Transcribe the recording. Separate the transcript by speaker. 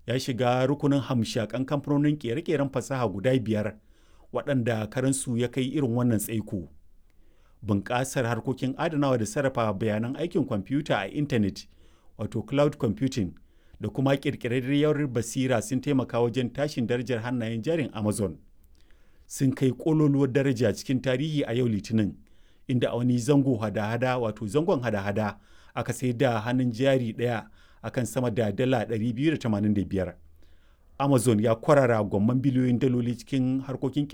Speaker 1: ya shiga rukunin hamshakan kamfanonin kere-keren fasaha guda biyar waɗanda karansu ya kai irin wannan tsaiko. Bunƙasar harkokin adanawa da sarrafa bayanan aikin kwamfuta a intanet wato cloud computing da kuma ƙirƙirarriyar basira sun taimaka wajen tashin darajar hannayen jarin Amazon. Sun kai ƙololuwar daraja cikin tarihi a yau Litinin, inda a wani zango hada-hada wato zangon hada-hada aka sai da hannun jari ɗaya akan sama da dala 285. Amazon ya kwarara gwamman biliyoyin daloli cikin harkokin